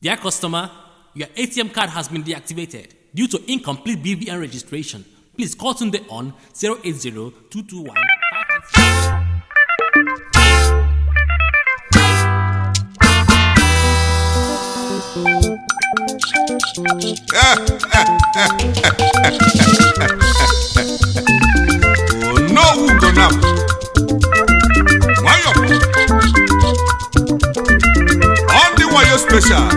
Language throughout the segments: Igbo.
Dear customer, your ATM card has been deactivated due to incomplete BVN registration. Please call Tunde on 080 221 onowu gonam nwayọ ọ ndị wayo special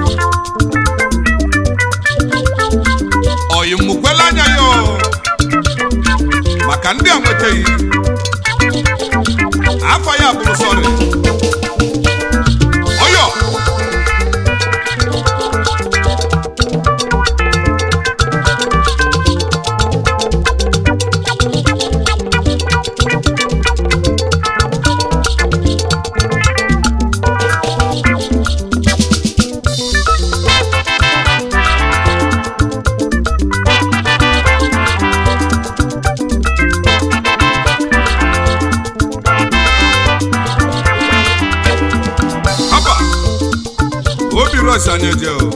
oyi mụkwela anya ya o. maka ndị a nwetaghị afọ ya bụrụ sọrị ọyọ haba obi rọs anyị eje o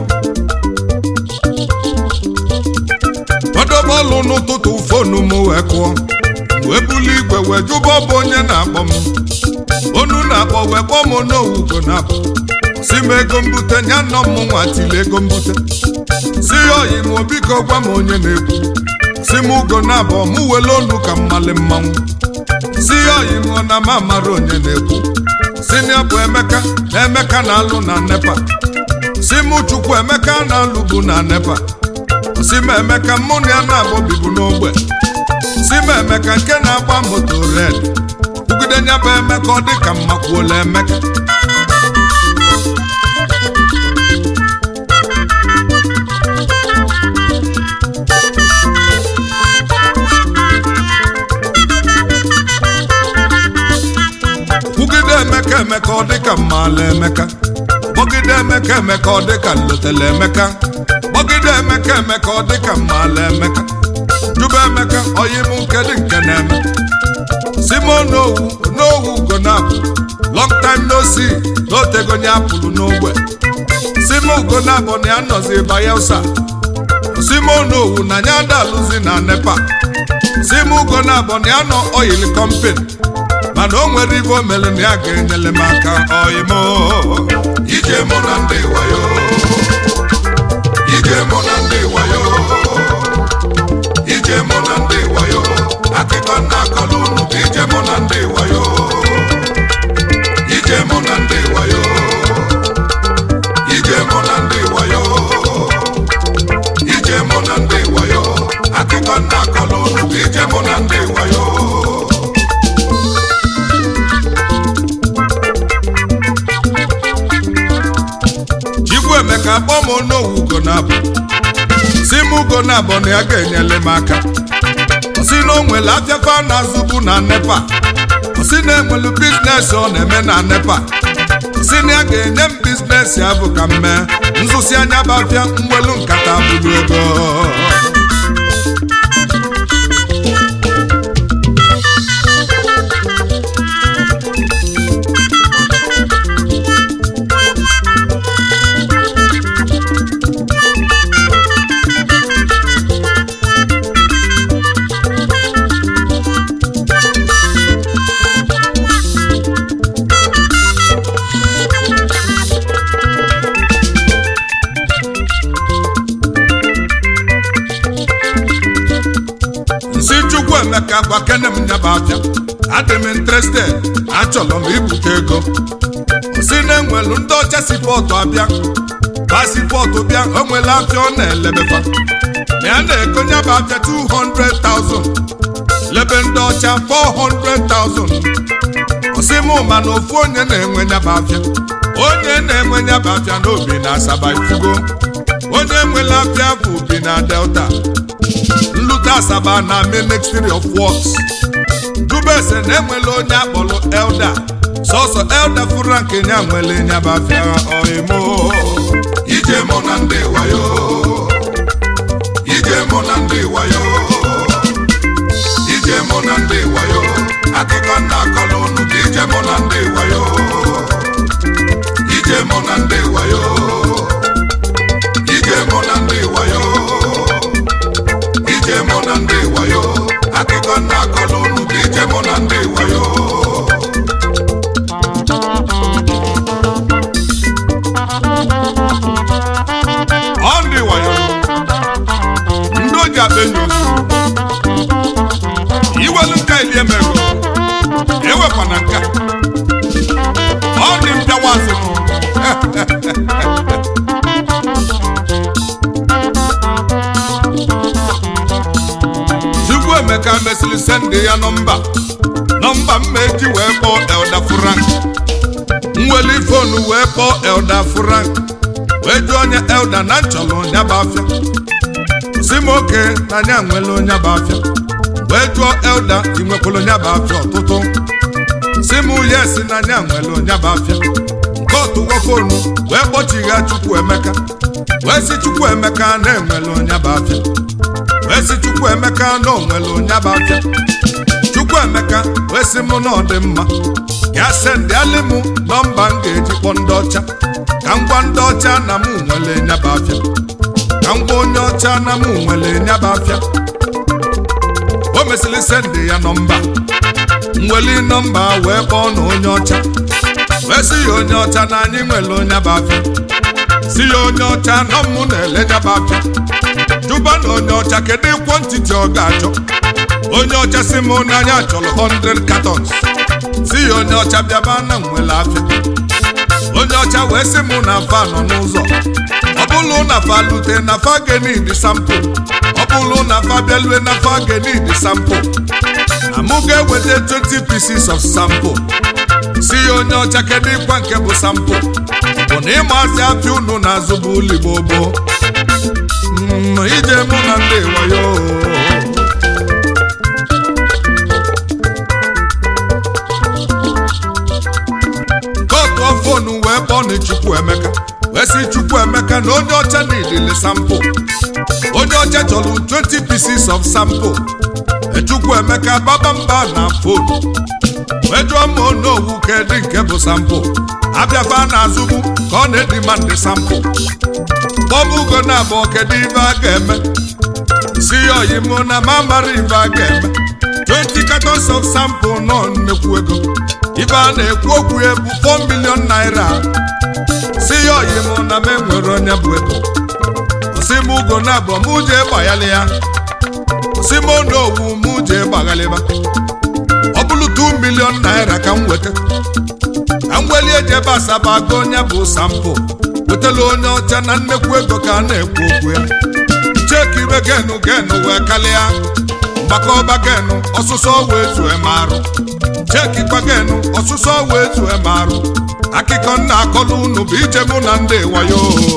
ọdọbọọlụ n'ụtụtụ fonu m wee kụọ wee buli igwe wee jụba ọ bụ onye na-akpọ m onu na-akpọ wee kpọọ m n'owugo na-akpọ si m ego mbute nya nọ m nwa tili ego mbute si ya oyi m biko gwa m onye na-ekwu si m ugo na-abọ mụ wele onu ka mmali mmanwụ si ya oyi m ọ na m amara onye na-ekwu si na bụ emeka na emeka na-alụ na nepa si mụ chukwu emeka na-alụbu na nepa si m emeka mụ na ya na-agba bibu n'ogbe si m emeka nke na-agba moto red kwugide nya bụ emeka ọ dị ka mmakwuola emeka kwugide emeka emeka ọ dị ka mmaala emeka gbọgide emeka emeka ọ dị ka nlotele emeka gbọgide emeka emeka ọ dị ka mmaala emeka jụba emeka oyim nke dị nke na-eme simon n'owu n'owu ugonabụ long time no see n'otegonye apụrụ n'ogbe simon ugonabụ na ya nọzi bayelsa simon n'owu na ya adalụzi na nepa simon ugonabụ na ya nọ oyil kọmpin mana o nwere ibe o mere na ya ga-enyere m aka oyimo ije mụ na ndị wayo ije mụ na ndị wayo ije mụ na ndị wayo akụkọ nna akọlụ unu bụ ije mụ na ndị wayo ije mụ na ndị wayo ije mụ na ndị wayo ije mụ na ndị wayo akụkọ nna akọlụ unu bụ ije mụ na ndị wayo chikwu emeka kpọọ m onowu ugonabụ si m ugonabụ na ya ga-enyere m aka si na o nwere afịafa na-azụbu na nepa si na enwelu biznes ọ na-eme na nepa si na ya ga-enye m biznes ya bụ ka m mee nzụsi anya bụ afịa mwelu nkata bụrụ ego nsi chukwu emeka gwa kene m nyaba afịa adị m interested achọrọ m ibute ego si na enwelu ndị ọcha si pọtụ abịa pasipọtụ bịa o nwere afịa ọ na-elebefa na ya na-ego nyaba afịa 200,000 lebe ndị ọcha 400,000 osi m ma na ofu onye na-enwe nyaba afịa onye na-enwe nyaba afịa n'obi na asaba ifugo onye nwere afịa bụ obi na delta nlute asaba na ministry of works dubese na enwela onye akpọrọ elda sọsọ elda fụra nke nya nwere nyabafịa oimo ije mụ na ndị wayo ije mụ na ndị wayo ije mụ na ndị wayo akụkọ nna akọlụ unu ka ije mụ na ndị wayo ije mụ na ndị wayo ewekwana nke a. ọ dị mpịawa azụ nụ. Chukwuemeka mesịrị sendị ya nọmba nọmba mma eji wee kpọọ Elda Frank nweli fonu wee kpọọ Elda Frank wee jụọ onye Elda na nchọrọ onye bụ afịa si m oke na anya nwere onye bụ afịa wee jụọ Elda ị nwekwara onye bụ afịa ọtụtụ si m yes na anya nwere onye bụ afịa nke ọtụgwo fonu wee kpọchigha Chukwuemeka wee si Chukwuemeka na-enwere onye bụ afịa wee si Chukwuemeka na onwere onye bụ afịa Chukwuemeka wee sị mụ na ọ dị mma ya sendịalị m nọmba m ga-eji kpọ ndị ọcha ka m gwa ndị ọcha na m nwere nyaba afịa ka m gwa onye ọcha na m nwere nyaba afịa o mesịrị sendị ya nọmba nweli nọmba wee kpọọ na onye ọcha wee sị ya onye ọcha na anyị nwere onye bụ afịa si ya onye ọcha nọ mụ na-ele nyaba afịa jụba na onye ọcha kedu ịkwọ ntịtị ọ ga-achọ onye ọcha si m n'anya chọrọ 100 cartons si ya onye ọcha bịaba na nwere afịa onye ọcha wee sị m na fa nọ n'ụzọ ọ bụrụ na fa lute na fa genid sampụ ọ bụrụ na fa bịalue na fa genid sampụ na mụ ga-eweta 20 pieces of sample si ya onye ọcha kedu ịkwa nke bụ sampụ bụ na ịmazi afịa unu na-azụ bụ ụlọ gboo Mm, ije mụ na ndị wayo kọtụọ fonu wee kpọọ na Chukwuemeka wee sị Chukwuemeka na onye ọcha na-edele sampụ onye ọcha chọrọ 20 pieces of sample Chukwuemeka baba mba na fonu wee jụọ m onowu kedụ nke bụ sampụ abịafa na-azụbu ka ọ na-edima ndị sampụ kpọbugo na abụọ kedu ibe a ga-eme si ya oyi mụ na ma mara ibe a ga-eme 20 cartons of sample nọ nnekwu ego ibe a na-ekwu okwu ya bụ 4 million naira si ya oyi mụ na m enwere onye bụ ego osi m ugo na abụọ mụ jee gbaghalị ya osi m onowu mụ jee gbaghalịba ọ bụrụ 2 million naira ka m weta ka m welie ejebe asaba go onye bụ sample wetala onye ọcha na nnekwu ego ka a na-ekwu okwu ya chekire genu genu wee kalịa mgbakọba genu ọsụsọ wee zue m arụ chekikwa genu ọsụsọ wee zue m arụ akụkọ nna akọlụ unu bụ ije mụ na ndị wayo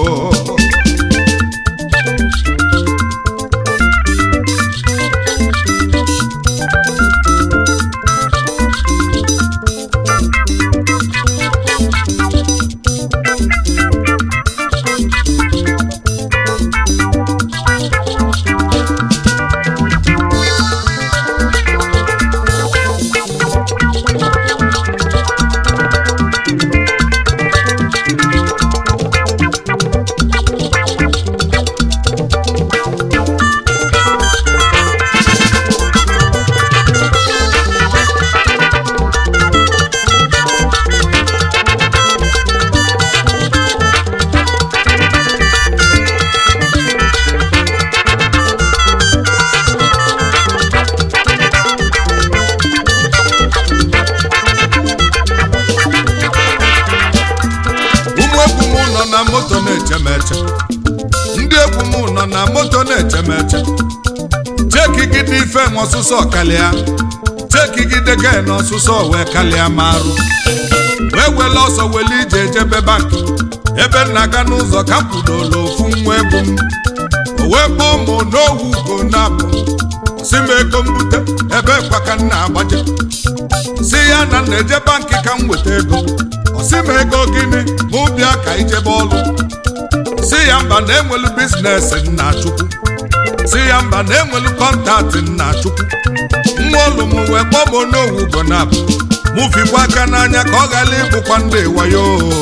ụmụ egwu m nọ na moto na-eche m eche ndị egwu m nọ na moto na-eche m eche chekigide ife nwe ọsụsọ kalịa chekigide gen ọsụsọ wee kalịa ma arụ wee wele ọsọ wele ije ejebe banki ebe m na-aga n'ụzọ ka m kwudola ofu nwa egwu m o wee kpọọ mụ n'owu ugo na-abụ si m ego m bute ebe kwa ka m na-agbaje si ya na m na-eje banki ka m weta ego ọ sị m ego gịnị mụ bịa ka ijebe ọlụ si ya mba na enwelu biznes nna chukwu si ya mba na enwelu kọntaktị nna chukwu nwa olu m wee kpọọ m n'owu ugo na-abụ mụ fikwa aka n'anya ka ọ ghara ịbụkwa ndị wayo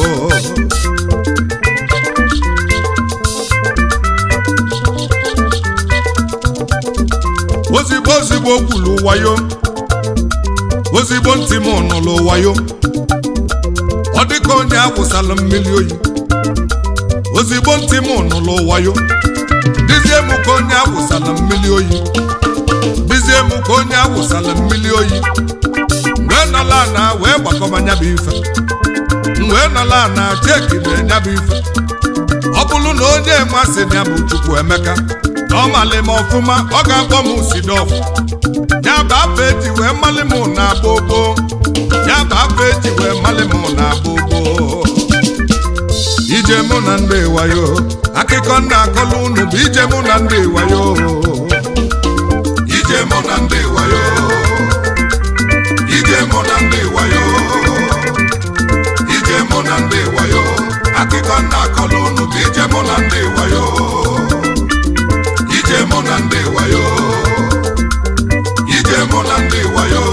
ozigbo ozigbo kwulu wayo ozigbo ntị m nụlụ wayo ọ dịka onye awụsala mmiri oyi ozigbo ntị m nụlụ wayo dizie m ka onye awụsala mmiri oyi dizie m ka onye awụsala mmiri oyi mgbe nọla na wee gbakọba nya bụ ife m wee nọla na cheki na nya bụ ife ọ bụrụ na onye masị na ya bụ chukwu emeka na ọ malị m ọfụma ọ ga-akpọ m sidof ya bụ afa eji wee malị m na gbogbo ya bụ afa eji wee malị m na gbogbo ije mụ na ndị wayo akụkọ nna akọlụ unu bụ ije mụ na ndị wayo ije mụ na ndị wayo ije mụ na ndị wayo ije mụ na ndị wayo akụkọ nna akọlụ unu bụ ije mụ na ndị wayo ije mụ na ndị wayo ije mụ na ndị wayo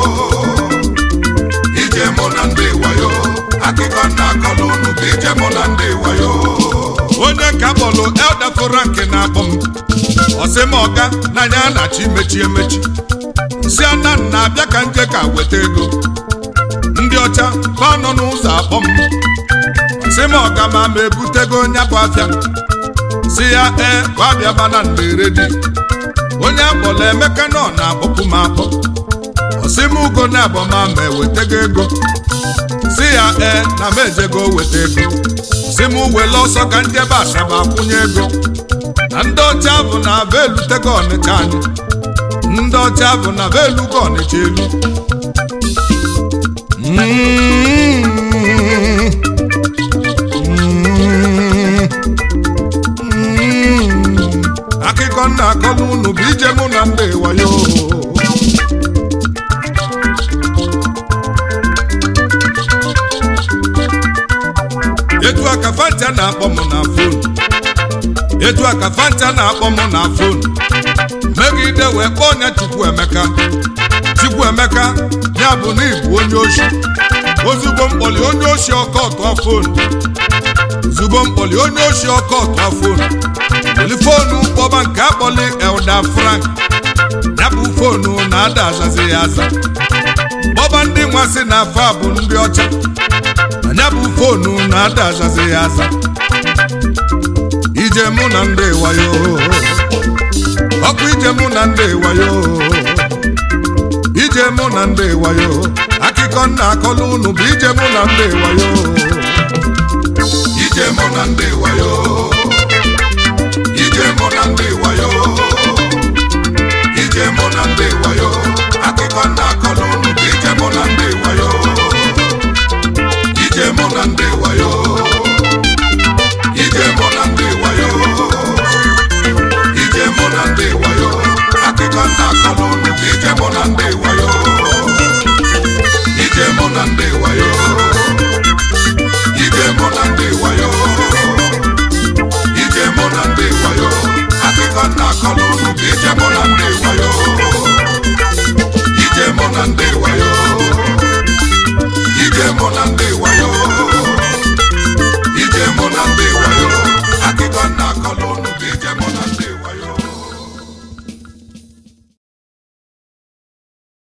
ije mụ na ndị wayo akụkọ nna akọlụ unu bụ ije mụ na ndị wayo onye ka kpọlụ elda frank na-akpọ m ọsị m ọga n'anya na-achọ imechi emechi si ana na-abịa ka nje ka weta ego ndị ọcha ka ọ nọ n'ụzọ akpọ m si m ọga ma ma ebutego onye bụ afịa si ya ee gbabịa mana na-eredi onye akpọrọ emeka nọ na-akpọpụ m akpọ ọsị m ugo na abọ ma ma ewetego ego si ya ee na m ejego weta ego si m wele ọsọ ka njebe asaba akwụnye ego na ndị ọcha bụ na aba elutego ọnịcha anyị ndị ọcha bụ na aba elugo ọnịcha elu akụkọ nna akọlụ unu bụ ije mụ na ndị wayo etu aka fanta na-akpọ m na fon etu aka fanta na-akpọ m na fon megide wee kpọọ onye chukwuemeka chukwuemeka ya bụ na ịbụ onye oshi ozugbo mkpọli onye oshi ọkọ tụọ fon ozugbo mkpọli onye oshi ọkọ tụọ fon weli fonu kpọba nke akpọli elda frank ya bụ fonu na-ada azazi ya aza kpọba ndị nwasị na afa bụ ndị ọcha anya bụ fonu na-ada azazi ya aza ije mụ na ndị wayo ọkụ ije mụ na ndị wayo ije mụ na ndị wayo akụkọ nna akọlụ unu bụ ije mụ na ndị wayo ije mụ na ndị wayo